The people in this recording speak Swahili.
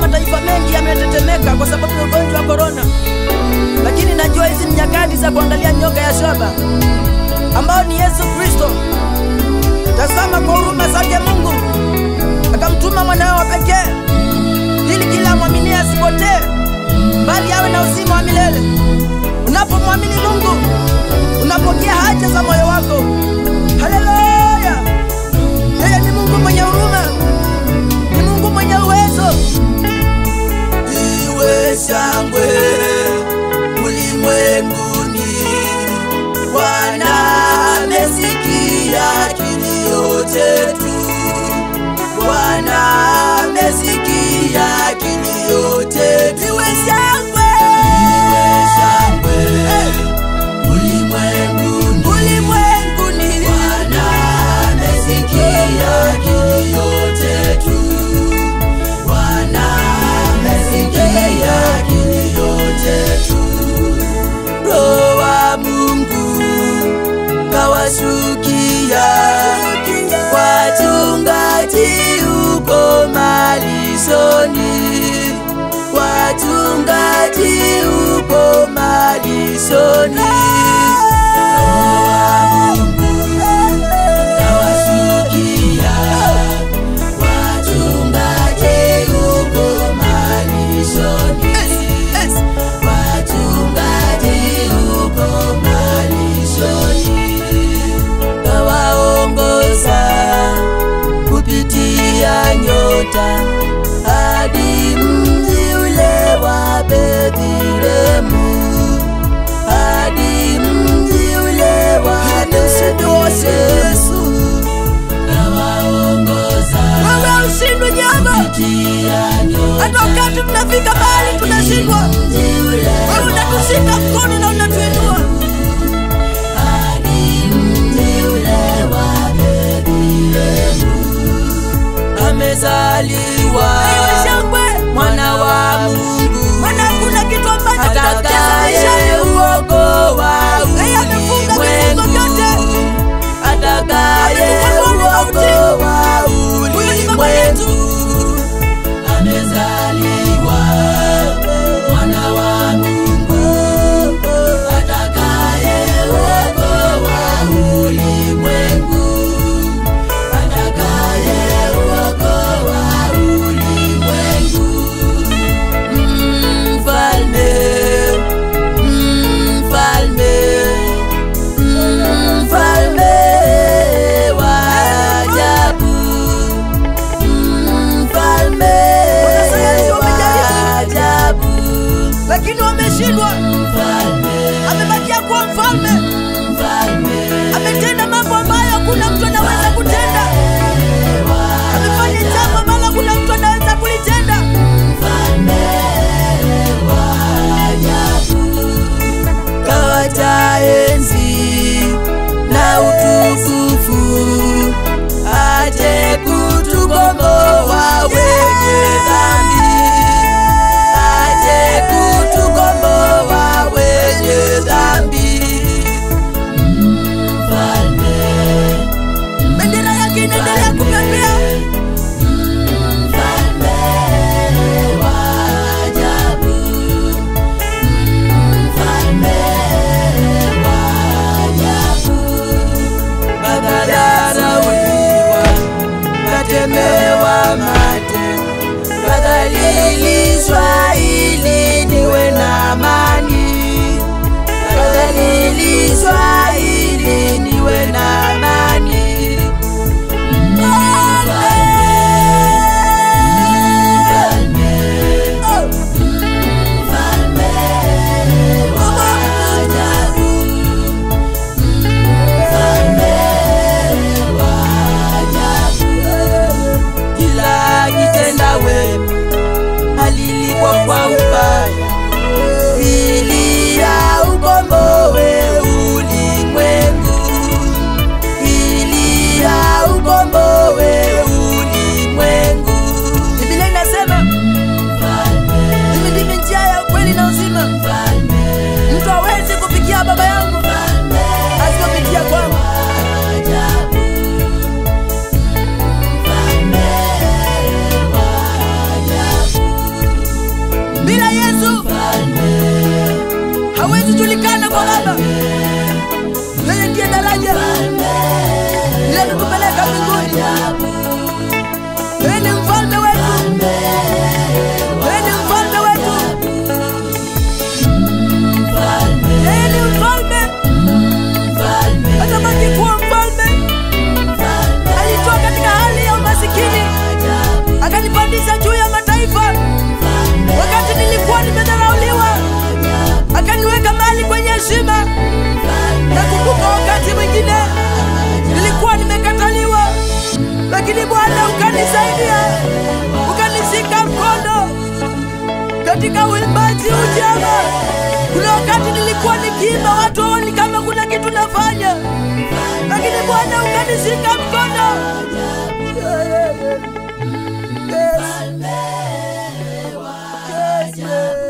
mataifa mengi yametetemeka kwa sababu ya ugonjwa wa korona, lakini najua hizi ni nyakati za kuangalia nyoka ya shaba ambao ni Yesu Kristo. Tazama kwa huruma zake Mungu akamtuma mwanawe wa pekee ili kila mwamini asipotee, bali awe na uzima wa milele. Unapomwamini Mungu unapokea haja za moyo wako. Haleluya! Yeye ni Mungu mwenye huruma, ni Mungu mwenye uwezo. iwe shangwe ulimwenguni. Bwana amesikia kilio chetu, Bwana amesikia kilio chetu. Iwe shangwe, iwe shangwe ulimwenguni, ulimwenguni. Bwana amesikia kilio chetu, Bwana amesikia kilio chetu. Roho wa Mungu kawashukia wachungaji huko malishoni, wachungaji huko malishoni. Roho wa Mungu kawashukia wachungaji huko malishoni, wachungaji huko malishoni, kawaongoza kupitia nyota hadi mji ule wa Bethlehemu, hadi mji ule wa Bethlehemu, kawaongoza Wewe ushindwe nyama, kupitia nyota hata wakati tunafika mahali tunashindwa, wewe unatushika mkono na unatuinua. amezaliwa Iwe shangwe, mwana wa Mungu maana hakuna kitu ambacho kinatokea atakaye maishani. uokoa Yeye amefunga vifungo vyote. ulimwengu atakaye uokoa ulimwengu amezaliwa mwana wa Mungu atakaye uokoa ulimwengu atakaye uokoa ulimwengu mfalme mfalme mfalme wa ajabu mfalme Wanasayansi wa wamejaribu. ajabu lakini wameshindwa. mfalme Amebakia kuwa mfalme, mfalme ametenda mambo ambayo hakuna mtu anaweza kutenda. Amefanya jambo ambalo hakuna mtu anaweza kulitenda. kawacha enzi na utukufu aje kutukomboa wenye dhambi aje kutukomboa wenye dhambi mfalme Bendera yake inaendelea kupepea. mfalme wa ajabu mfalme wa ajabu kadharauliwa katemewa mate kadhalilishwa ili niwe na amani kadhalilishwa ili niwe na amani kila kitenda wema alilipwa kwa ubaya ili aukomboe ulimwengu zijulikane kwa Baba. Yeye ndiye daraja linalotupeleka mbinguni. Yeye ni mfalme wetu, yeye ni mfalme wetu, yeye ni mfalme, atabaki kuwa mfalme. Alitoa katika hali ya umasikini akanipandisha juu ya mataifa, wakati nilikuwa nimedharauliwa, akaniweka mahali kwenye heshima. Nakumbuka wakati mwingine nilikuwa nimekataliwa, lakini Bwana ukanisaidia, ukanishika mkono katika uimbaji ujama. Kuna wakati nilikuwa nikiimba watu waoni kama kuna kitu nafanya, lakini Bwana ukanishika mkono. Yeah, yeah, yeah. Yes. Yes, yes.